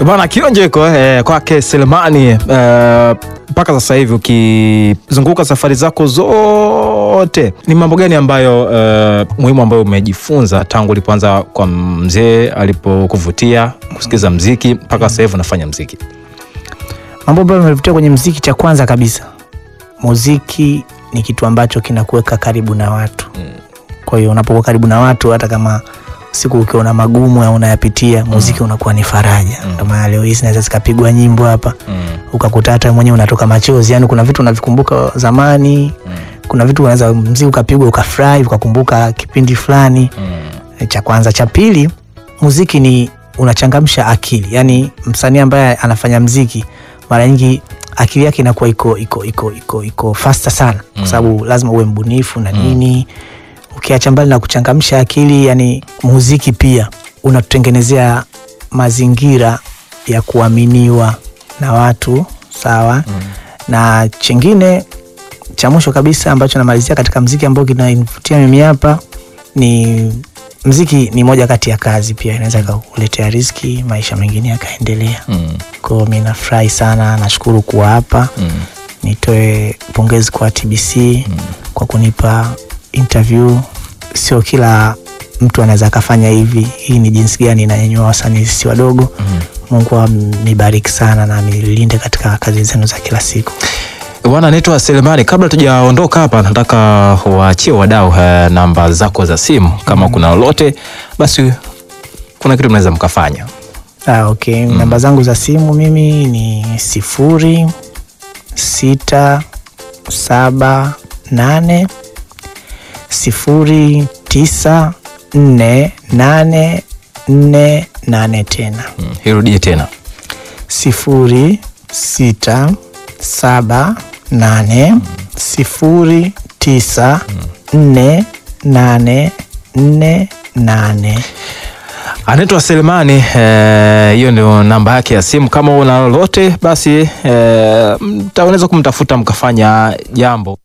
Bwana kionjo iko eh, kwake Selemani eh, mpaka sasa hivi ukizunguka safari zako zote, ni mambo gani ambayo eh, muhimu ambayo umejifunza tangu ulipoanza kwa mzee alipokuvutia kusikiza mziki mpaka sasa hivi unafanya mziki? Mambo ambayo yamenivutia kwenye mziki, cha kwanza kabisa, muziki ni kitu ambacho kinakuweka karibu na watu. Kwa hiyo unapokuwa karibu na watu, hata kama siku ukiona magumu au unayapitia, muziki unakuwa ni faraja. Ndio maana leo hii zinaweza zikapigwa nyimbo hapa ukakuta hata mwenyewe unatoka machozi, yani kuna vitu unavikumbuka zamani, kuna vitu unaweza mziki ukapigwa ukafurahi ukakumbuka kipindi fulani. Cha kwanza. Cha pili, muziki ni unachangamsha akili, yani msanii ambaye anafanya mziki mara nyingi akili yake inakuwa iko iko iko iko iko faster sana, kwa sababu lazima uwe mbunifu na nini. Ukiacha mbali na kuchangamsha akili, yani muziki pia unatutengenezea mazingira ya kuaminiwa na watu sawa. Na chingine cha mwisho kabisa ambacho namalizia katika mziki ambao kinanivutia mimi hapa ni mziki ni moja kati ya kazi pia inaweza kukuletea riziki, maisha mengine yakaendelea. Kwa hiyo mi nafurahi sana, nashukuru kuwa hapa. Nitoe pongezi kwa TBC kwa kunipa interview. Sio kila mtu anaweza akafanya hivi. Hii ni jinsi gani inanyanyua wasanii sisi wadogo. Mungu amibariki sana na amilinde katika kazi zenu za kila siku. Bwana, naitwa Selemani. Kabla tujaondoka hapa, nataka waachie wadau eh, namba zako za simu, kama kuna lolote basi, kuna kitu mnaweza mkafanya. Ah, okay. Namba zangu za simu mimi ni sifuri sita saba nane sifuri tisa nne nane nne nane tena Mm, Irudie tena. sifuri sita saba nane sifuri tisa nne nane nne nane. Anaitwa Selemani. eh, Hiyo ndio namba yake ya simu. Kama una lolote basi, eh, mtaweza kumtafuta mkafanya jambo.